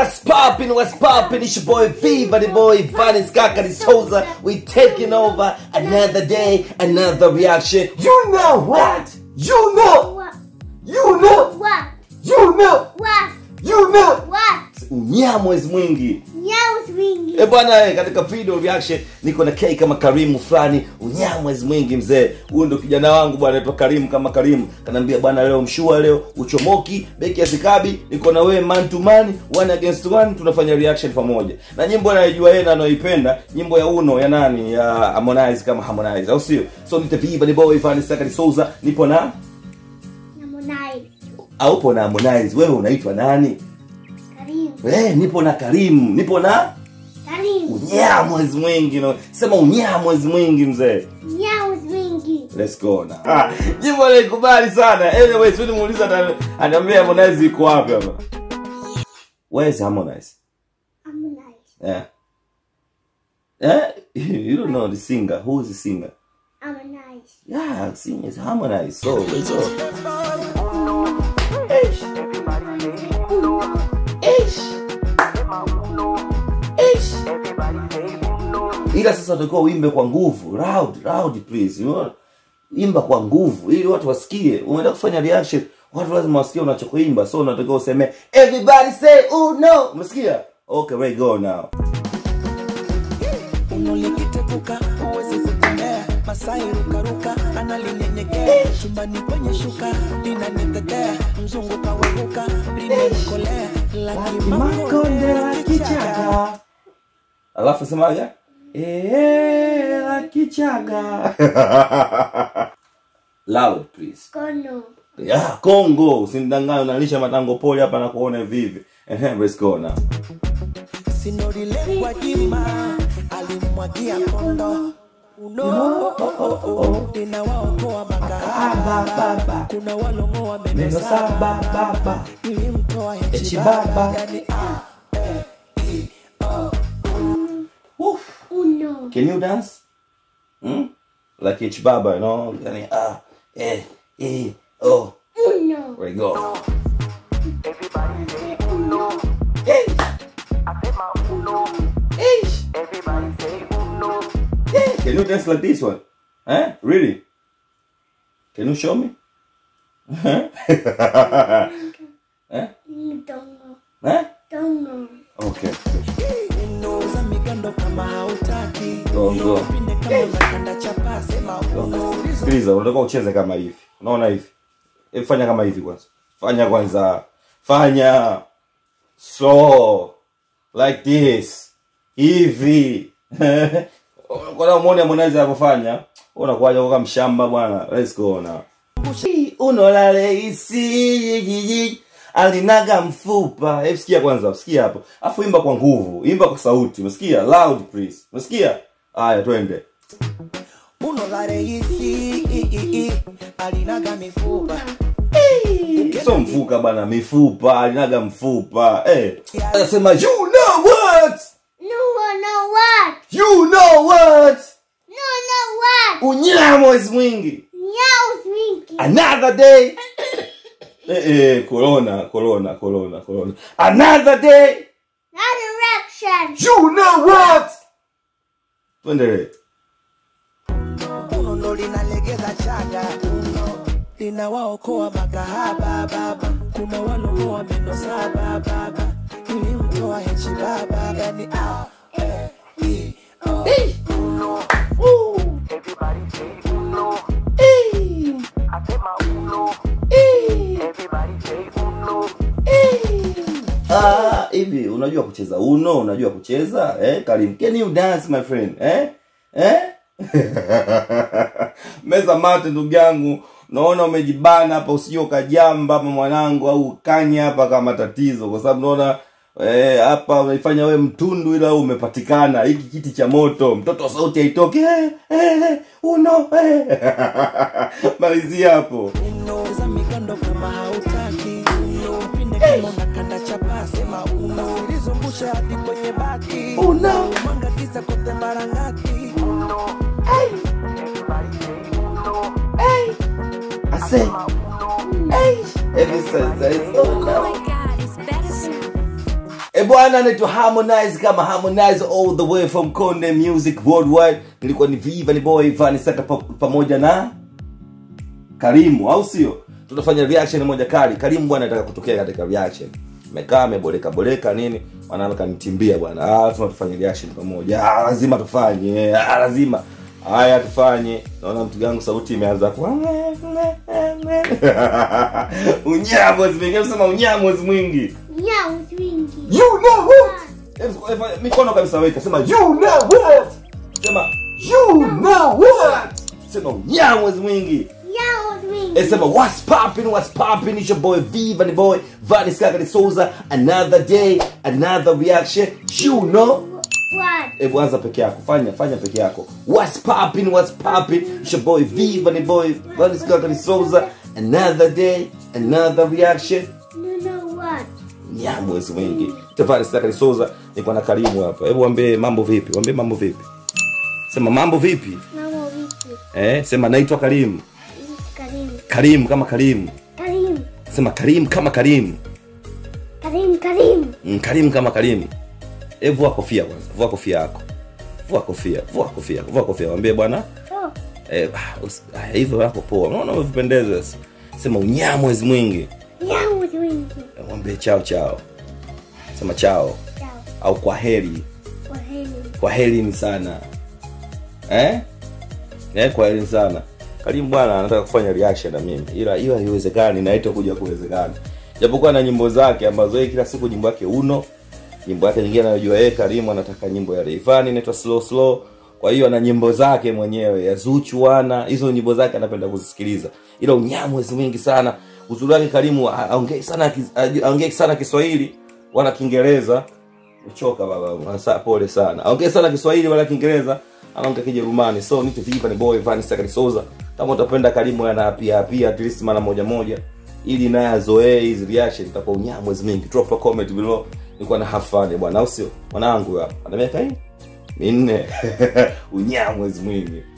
What's poppin', what's poppin'? It's your boy Viva, the boy Vanis Kakari Souza. We taking over another day, another reaction. You know what? You know, What? you know, What? you know, What? you know. What? Unyamwezi mwingi. Nyao swingi. E bwana, eh, katika video reaction niko na K kama Karimu fulani, unyamwezi mwingi mzee. Huyu ndo kijana wangu bwana, anaitwa Karimu kama Karimu. Kanaambia bwana, leo mshua, leo uchomoki, beki ya sikabi, niko na wewe man to man, one against one, tunafanya reaction pamoja. Na nyimbo anayojua yeye na anayoipenda, nyimbo ya Uno ya nani? Ya Harmonize kama Harmonize, au sio? So nite Viva the boy Vanessa Sakari Souza, nipo na Namonai. aupo na Harmonize. Wewe unaitwa nani? Karimu. Eh, nipo na Karimu, nipo na Karimu. unyamwezi mwingi no. Sema unyamwezi mwingi mzee. Nyao swingi. Let's go now. Ah, jimbo naikubali sana. Anyway, sio nimuuliza ata- anaambia Harmonize iko wapi hapa? Where is Harmonize? Harmonize. Yeah. Eh? You don't know the singer. Who is the singer? Harmonize. Yeah, singer is Harmonize. So, let's go. Eish. Eish. Eish. ila sasa utakiwa uimbe kwa nguvu loud loud please you know? imba kwa nguvu ili watu wasikie umeenda kufanya reaction watu lazima wasikie unachokuimba so unatakiwa useme everybody say oh no umesikia okay we go now unolikitepuka huwezi kutembea masai rukaruka analinyenyekea chumbani kwenye shuka linanitetea mzungu kawepuka limemkolea makonde la kichaga alafu semaga eh la kichaga loud please Kono. ya Kongo usinidanganye unalisha matango pole hapa na kuona vivi ehe let's go now sinorile kwa jima alimwagia kondo uno linawaokoa makahaba kuna walongoa meno saba baba nilimtoa Echibaba. hechibaba yani ah, Woof. Uno. Can you dance? Hmm? Like it's Baba, you know? Yani, ah, eh, eh, oh. Uno. There you go. Uno. Hey. Hey. Hey. Can you dance like this one? Huh? Really? Can you show me? Huh? huh? Dongo. Huh? Dongo. Okay. unoza migando kama hautaki Go, go. pinde kama unakanda chapa sema uno sikiliza unataka ucheze kama hivi unaona hivi Hebu fanya kama hivi kwanza fanya kwanza fanya so like this hivi kwana muone Harmonize anavyofanya unakuwaje kwa mshamba bwana let's go now unolale isi alinaga mfupa hebu sikia kwanza sikia hapo afu imba kwa nguvu imba kwa sauti umesikia loud please umesikia haya twende uno la reisi alinaga mifupa so mfuka bana mifupa alinaga mfupa eh anasema you know what No, no, what? you know what No, no, what? unyamwezi mwingi Nyao swingi. another day eh eh corona corona corona corona another day Not direction. you know what tuendelee uno ndo linalegeza chaga uno linawaokoa makahaba baba kuna walongoa meno saba baba nilimtoa hechi baba yani ah, eh, i, oh. Ah, hivi unajua kucheza uno unajua kucheza eh karim can you dance my friend eh eh meza mate ndugu yangu naona umejibana hapa usije ukajamba hapa mwanangu au ukanya hapa kama tatizo kwa sababu naona eh, hapa unaifanya we mtundu ila umepatikana hiki kiti cha moto mtoto wa sauti haitoki eh, eh, eh, uno eh. malizia hapo uno za migando kama hautaki uno pinde kama unakanda chapa sema uno silizungusha hadi kwenye bati Uno. mwanga kisa kote mara ngapi I say, hey, every sense, Oh my god, it's better sound. Eh E bwana anaitwa Harmonize kama Harmonize all the way from Konde Music Worldwide. Nilikuwa ni Viva ni boy Vani Saka pa, pamoja na Karimu au sio? Tutafanya reaction moja kali. Karimu bwana anataka kutokea katika reaction. Amekaa ameboleka boleka nini? Wanaweza kanitimbia bwana. Ah, lazima tufanye reaction pamoja. Ah, lazima tufanye. Ah, lazima. Haya tufanye. Naona mtu gangu sauti imeanza kwa unyamwezi mwingi. Sema unyamwezi mwingi. Nyaus wingi. You know what? Hebu- hebu- Mikono kabisa weka. Sema you know what? Sema you know what? Sema unyamwezi mwingi. Nyaus wingi. Eh, sema what's poppin', what's poppin'? It's your boy Viva the boy, Vanis Kakari Souza. Another day, another reaction. You know. What? Hebu anza peke yako, fanya fanya peke yako. What's poppin', what's poppin'? It's your boy Viva the boy, Vanis Kakari Souza. Another day, another reaction. You know what? Nyamwezi mwingi. Tafari Kakari Souza, niko na Karimu hapa. Hebu waambie mambo vipi? Waambie mambo vipi? Sema mambo vipi? Mama wiki. Eh, sema naitwa Karimu. Karim. Karim kama Karimu. Karim. Sema Karim kama Karimu. Karim. Karim. Mm, Karimu kama Karimu. E, vua kofia kwanza, vua kofia yako, vua kofia, vua kofia, vua kofia. Mwambie bwana Oh. eh, ah, usi- ah, hivyo yako poa, unaona umevipendeza. sasa. Sema unyamwezi mwingi, Nyaus wingi. Eh, mwambie chao chao, sema chao Ciao. au kwa heri, Kwa heri. kwa heri ni sana eh? Eh, kwa heri sana. Karimu bwana anataka kufanya reaction na mimi, ila hiyo haiwezekani na haitakuja kuwezekana, japokuwa na nyimbo zake ambazo yeye kila siku nyimbo yake uno nyimbo yake nyingine anayojua yeye Karimu anataka nyimbo ya Rayvanny inaitwa slow slow. Kwa hiyo ana nyimbo zake mwenyewe ya Zuchu wana hizo nyimbo zake anapenda kuzisikiliza, ila unyamwezi mwingi sana. Uzuri wake Karimu ha- aongei sana kis- aju- aongei sana Kiswahili wala Kiingereza. Uchoka baba, Asa, pole sana. Aongei sana Kiswahili wala Kiingereza, anaongea Kijerumani. So need to viva ni boy Vanessa Sakari Souza. Kama utapenda Karimu ana pia pia at least mara moja moja ili naye azoee hizi reaction itakuwa unyamwezi mingi. Drop a comment below. Nilikuwa na have fun bwana, au sio? Mwanangu hapa ana miaka hii minne unyamwezi mwingi